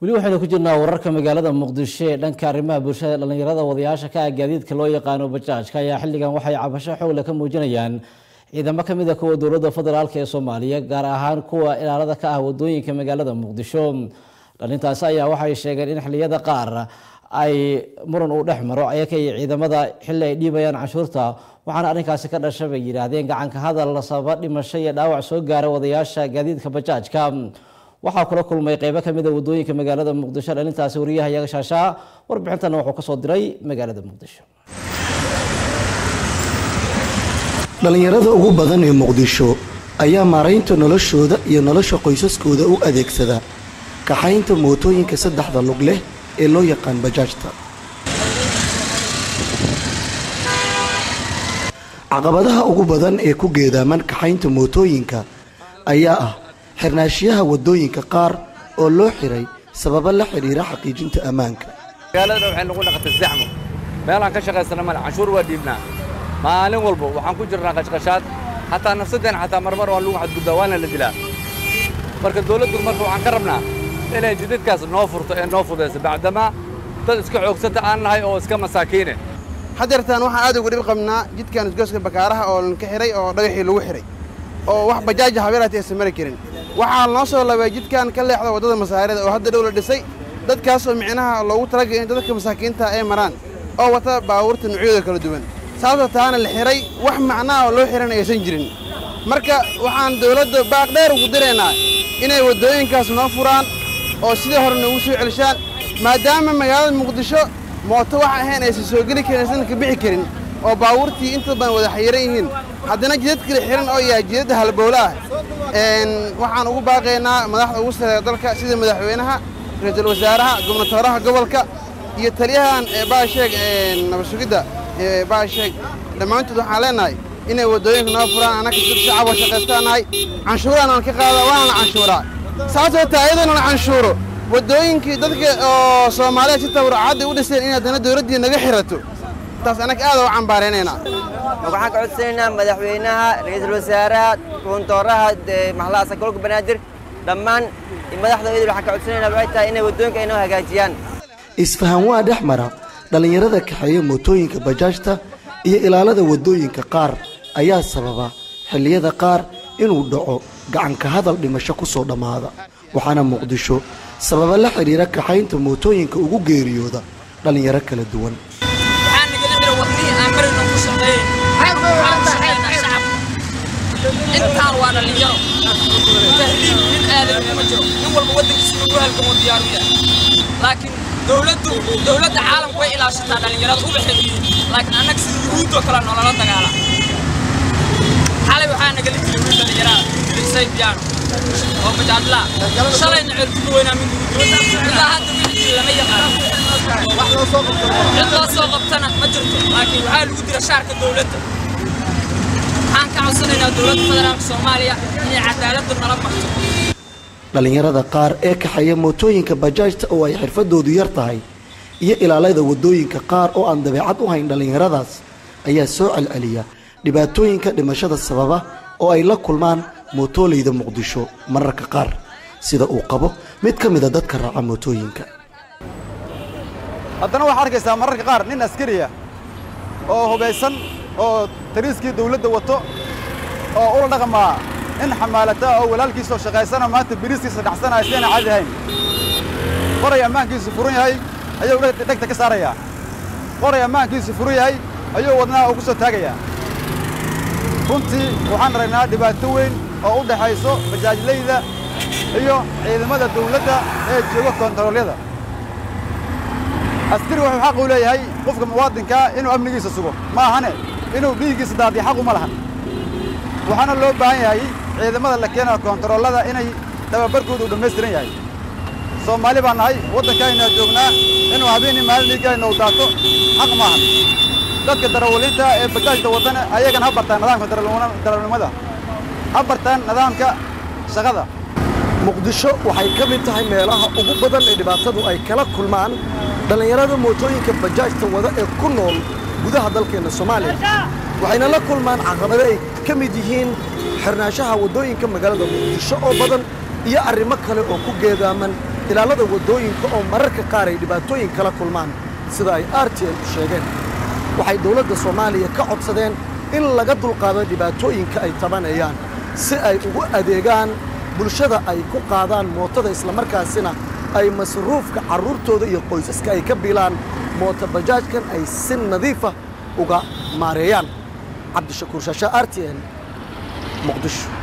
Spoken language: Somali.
weli waxaynu ku jirnaa wararka magaalada muqdisho ee dhanka arrimaha bulshada dhallinyarada wadayaasha ka ah gaadiidka loo yaqaano bajaajka ayaa xilligan waxay cabasho xoogle ka muujinayaan ciidamo kamid a kuwa dowladda federaalk ee soomaaliya gaar ahaan kuwa ilaalada ka ah wadooyinka magaalada muqdisho dhalintaasi ayaa waxay sheegeen in xilliyada qaar ay muran uu dhex maro ayaka iyo ciidamada xilli ay dhiibayaan canshuurta waxaana arrinkaasi ka dhasha bay yidhaahdeen gacanka hadal sababa dhimasho iyo dhaawac soo gaara wadayaasha gaadiidka bajaajka waxaa kula kulmay qeybo kamid a wadooyinka magaalada muqdisho dhalintaasi wariyaha iyaga shaashaa warbixintana wuxuu kasoo diray magaalada muqdisho dhallinyarada ugu badan ee muqdisho ayaa maaraynta noloshooda iyo nolosha qoysaskooda u adeegsada kaxaynta mootooyinka saddexda lug leh ee loo yaqaan bajaajta caqabadaha ugu badan ee ku geedaaman kaxaynta mootooyinka ayaa ah xirnaashiyaha waddooyinka qaar oo loo xiray sababo la xidhiira xaqiijinta ammaanka magaaladana waxay nagu dhaqatay zaxmo meelaan ka shaqaysana male canshuur waa dhiibnaa maalin walba waxaan ku jirnaa qashqashaad xataa nafsadeen xataa marmar waa lagu xadgudbaa waana la dilaa marka dawladdu marka waxaan ka rabnaa inay jidadkaas noo furto ee noo fudayso bacdamaa dad iska xoogsata aan nahay oo iska masaakiine hadeertaan waxaan aad uga dhib qabnaa jidkan isgooska bakaaraha oo lanka xihay oo dhagaxii lagu xidhay oo wax bajaaja habeelaati aysan mari karin waxaa noo soo labay jidkan ka leexda waddada masaarida oo hadda dhow la dhisay dadkaasoo micnaha loogu talagalay in dadka masaakiinta ay maraan oo wata baabuurta nuucyadooda kala duwan saasoo taana la xidhay wax macnaha oo loo xidhana aysan jirin marka waxaan dawladda baaq dheer ugu diraynaa inay waddooyinkaas noo furaan oo sidii hore noogu soo celishaan maadaama magaalada muqdisho mooto waxa ahayn aysan soo geli karin aysan ka bixi karin oo baabuurtii inta badan wada xayiran yihiin haddana jidad kala xihan oo yahay jidadda halbowle ah waxaan ugu baaqaynaa madaxda ugu sareeya dalka sida madaxweynaha ra-iisul wasaaraha gobnatooraha gobolka iyo taliyahan baasheeg nabadsugidda baasheeg dhammaantood waxaan leenahay inay waddooyinka noo furaan annaka dad shacaboo shaqaystaanahay canshuuraan aan ka qaadaa waana la canshuuraa saasoo taa iyadoona la canshuuro waddooyinkii dadka oo soomaalida si tabarcadda u dhiseen in haddana dawladdii naga xirato taas annaga aad u cambaaraynaynaa waxaan ka codsanaynaa madaxweynaha ra-iisul wasaaraha guntooraha maxlaasa gobolka banaadir dhammaan madaxda idil waxaan ka codsanaynaa waxay tahay inay waddooyinka ay noo hagaajiyaan isfahan waa dhex mara dhallinyarada kaxeeya mootooyinka bajaajta iyo ilaalada waddooyinka qaar ayaa sababa xilliyada qaar inuu dhaco gacanka hadal dhimasho ku soo dhammaada waxaana muqdisho sababa la xidhiira kaxaynta mootooyinka ugu geeriyooda dhallinyaro kala duwan intaan waa dhallinyaro tahriib nin aadan kuma jiro nin walba waddankiisa ugu halgamo diyaaru yahay laakiin dowladdu dowladda caalamku way ilaashataa dhallinyarada uba xiriyiin laakiin annaga sida yuhuuddoo kale nolola dagaala xalay waxaa nagala jiray wiil dhallinyarada lisay biyaano oo majaadlaa shalayna ceelkuga weynaa mid ilaa hadda wixii lama yaqaan cid loo soo qabtana ma jirto laakiin waxaa lagu dira shaarka dowladda waxaan ka codsanaynaa dowladda federaalka soomaaliya inay cadaaladda nala marto dhallinyarada qaar ee kaxeeya mootooyinka bajaajta oo ay xirfadoodu yar tahay iyo ilaalada waddooyinka qaar oo aan dabeecad u hayn dhallinyaradaas ayaa soo celceliya dhibaatooyinka dhimashada sababa oo ay la kulmaan mootoolayda muqdisho mararka qaar sida uu qabo mid ka mida dadka raaca mootooyinka haddana waxaad arkaysaa mararka qaar nin askariya oo hubaysan oo tariiskii dawladda wato oo ula dhaqmaa nin xamaalata oo walaalkiisoo shaqaysana maanta biriiskiisa dhacsanaya si ayna caadi ahayn qoray ammaankiisu furan yahay ayuu dhegta ka saarayaa qoray ammaankiisu furan yahay ayuu wadnaha ugu soo taagayaa runtii waxaan aragnaa dhibaato weyn oo u dhaxayso bajaajlayda iyo ciidamada dawladda ee jooga koontaroolyada askari wuxuu xaq u leeyahay qofka muwaadinkaa inuu amnigiisa sugo ma ahane inuu dhiiggiisa daadiyo xaq uma lahan waxaana loo baahan yahay ciidamada la keenayo koontaroolada inay dhababarkooda u dhammaystiran yahay soomaali baan nahay waddankaayna joognaa inuu habeenii maalin dhiiggayna u daato xaq maahan dadka darawaliinta ee bajaajda waddana ayagana ha bartaan nidaamka darawalnimada ha bartaan nidaamka shaqada muqdisho waxay ka mid tahay meelaha ugu badan ee dhibaatadu ay kala kulmaan dhallinyarada mootooyinka bajaajta wada ee ku nool gudaha dalkeenna soomaaliya waxayna la kulmaan caqabado ay ka mid yihiin xirnaanshaha waddooyinka magaalada muqdisho oo badan iyo arrimo kale oo ku geedaaman ilaalada waddooyinka oo mararka qaar ay dhibaatooyin kala kulmaan sida ay r t n u sheegeen waxay dowladda soomaaliya ka codsadeen in laga dulqaado dhibaatooyinka ay tabanayaan si ay ugu adeegaan bulshada ay ku qaadaan mootada islamarkaasina ay masruufka carruurtooda iyo qoysaska ay ka bilaan moota bajaajkan ay si nadiifa uga maareeyaan cabdishakuur shaasha r t n muqdisho